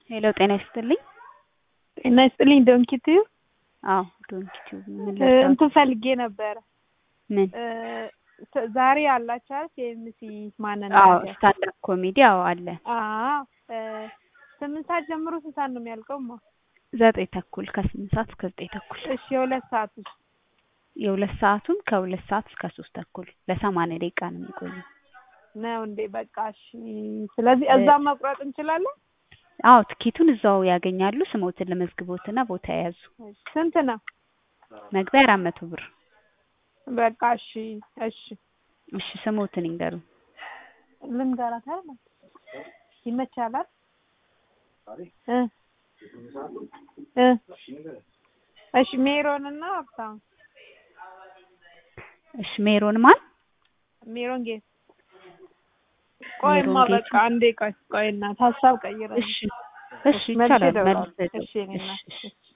ሄሎ ጤና ይስጥልኝ። ጤና ይስጥልኝ ዶንኪቲዩ አዎ ዶንኪቲዩ ምን እንትን ፈልጌ ነበረ ምን? ዛሬ አላችሁ አይደል? የኤምሲ ማንን አዎ ስታንዳፕ ኮሜዲ አዎ አለ። አዎ ስምንት ሰዓት ጀምሮ ስንት ሰዓት ነው የሚያልቀውማ? ዘጠኝ ተኩል ከስምንት ሰዓት እስከ ዘጠኝ ተኩል። እሺ የሁለት ሰዓት ውስጥ የሁለት ሰዓቱም ከሁለት ሰዓት እስከ ሶስት ተኩል ለሰማንያ ደቂቃ ነው የሚቆየው። ነው እንዴ? በቃ እሺ። ስለዚህ እዛ መቁረጥ እንችላለን? አዎ ትኬቱን እዛው ያገኛሉ። ስሞትን ለመዝግቦትና ቦታ የያዙ ስንት ነው? መግቢያ አራት መቶ ብር። በቃ እሺ እሺ እሺ ስሞትን ይንገሩ። ልንገራት አይደል? ይመቻላል እ እ እሺ ሜሮንና ሀብታም እሺ ሜሮን ማን? ሜሮን ጌት ቆይማ ሜሮን ጌቱ። በቃ አንዴ ቆይ ቆይ እናት ሀሳብ ቀይረ እሺ እሺ ይቻላል። መልስ እሺ እኔ እናት እሺ እሺ